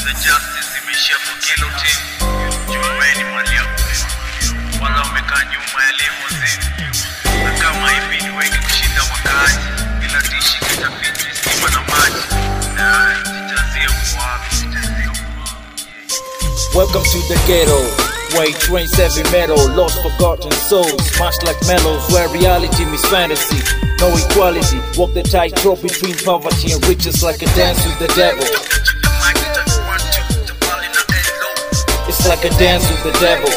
za justice zimeishia kwa kilo team. Jumbeni mali ya kuliwa. Wala wamekaa nyuma ya limousine. Na kama hivi ni wengi kushinda wakaaji. Bila tishi kitafiti stima na maji. Na jitazie uko wapi? Jitazie uko wapi? Welcome to the ghetto, where it rains heavy metal, lost forgotten souls, smashed like mellows, where reality meets fantasy. No equality, walk the tightrope between poverty and riches like a dance with the devil. It's like a dance with the devil.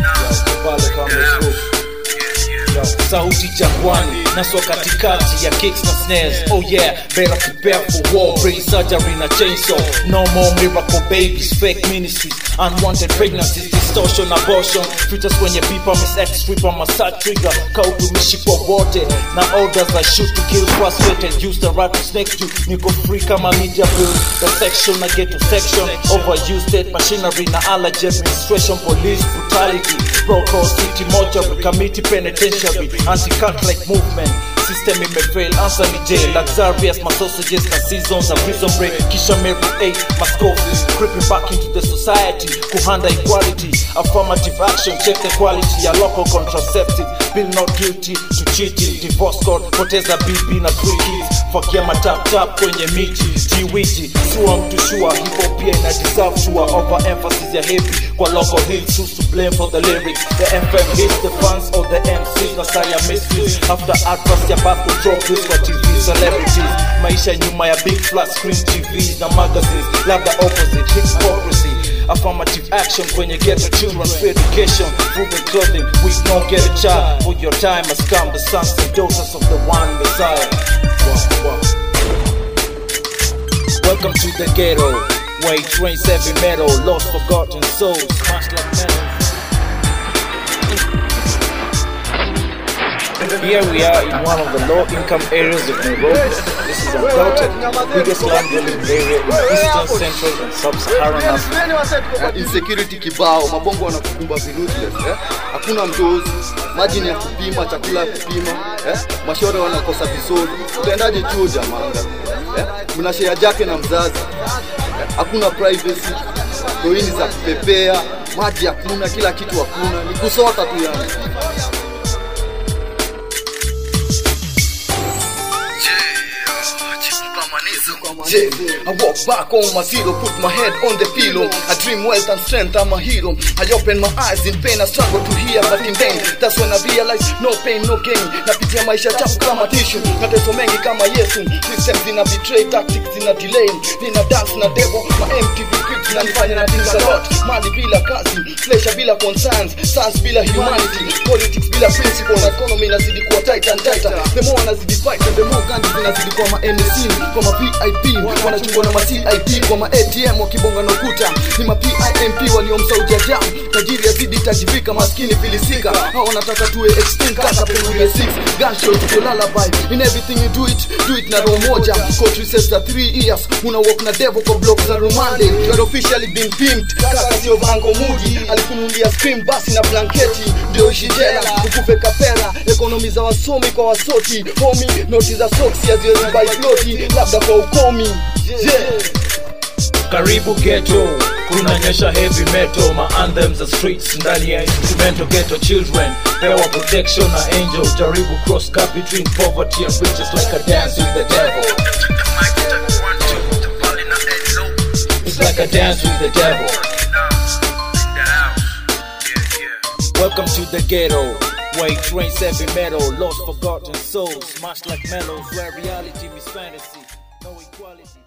sauti jangwani naswa katikati ya kicks na snares oh yeah better prepare for war brain surgery na chainsaw no more miracle babies fake ministries unwanted pregnancies distortion abortion features kwenye pipa miss x stripper massage trigger kautumishi kwa wote na orders I shoot to kill frustrated use the right to snake you niko free kama media bills the section na ghetto section overused state machinery na allergy administration police brutality Broco city mortuary committee penitentiary anti-Catholic movement system imefail answer ni jail luxurious my sausages na seasons of prison break kisha Mary 8 mascoffs creeping back into the society kuhanda equality affirmative action check the quality ya local contraceptive bill not guilty to cheating divorce court poteza bibi na three kids fakia mataptap kwenye miti tiwiji sua mtu shua hivo pia ina deserve shua over emphasis ya heavy kwa local hits who's to blame for the lyrics the FM hits the fans or the MCs na saya misfits after adverts ya back control this for TV celebrities maisha nyuma ya big flat screen TVs na magazines labda opposite hypocrisy affirmative action kwenye ghetto children free education food and clothing we don't get a child for your time has come the sons and daughters of the one Messiah Wow, wow. Welcome to the ghetto, where it rains heavy metal, lost forgotten souls, smashed like metal. Here we are in one of the low-income areas of Nairobi. This is undoubted biggest land-dwelling area in eastern, central, and sub-Saharan Africa. Eh, insecurity kibao, mabongo wanakukumba virutless eh? Hakuna mtozi, maji ni ya kupima, chakula ya kupima eh? Mashore wanakosa visodi, utaendaje chuo jamanga eh? Mna share jake na mzazi eh? Hakuna privacy, toini za kupepea, maji hakuna, kila kitu hakuna, ni kusota tu yani. Yeah, I walk back on my zero, put my head on the pillow. I dream wealth and strength, I'm a hero. I open my eyes in pain, I struggle to hear, but in vain. That's when I realize no pain, no gain. Napitia maisha chafu kama tissue, mateso mengi kama Yesu. Systems zina betray, tactics zina delay. Nina dance na devil, my MTV clips na nifanya na things a lot. Mali bila kazi, pleasure bila concerns, science bila humanity, politics bila principle, na economy inazidi kuwa tight and tighter. The more wanazidi fight, and the more ganji zinazidi kwa ma NSC, kwa ma VIP, wanachungwa na ma CIP, kwa ma ATM wakibonga na ukuta. Ni ma PIMP waliomsaudia jam, tajiri azidi tajivika, maskini filisika. Hao wanataka tuwe extinct kaka penye 6 gunshot to lullaby. In everything you do it, do it na roho moja. Court recess za 3 years, una walk na devil kwa block za rumande. You are officially been pimped, kaka sio bango mudi. Alikunulia screen basi na blanketi, ndio ishi jela, ukufe kapera. Ekonomi za wasomi kwa wasoti, homi, noti za soksi haziwezi buy ploti, labda kwa ukomi. Yeah. Karibu ghetto, kunanyesha heavy metal, ma anthems za streets ndani ya instrumental ghetto children. Pewa protection na angel, jaribu cross cut between poverty and riches like a dance with the devil. It's like a dance with the devil. Welcome to the ghetto, where it rains heavy metal, lost forgotten souls, smashed like mellows, where reality meets fantasy, no equality.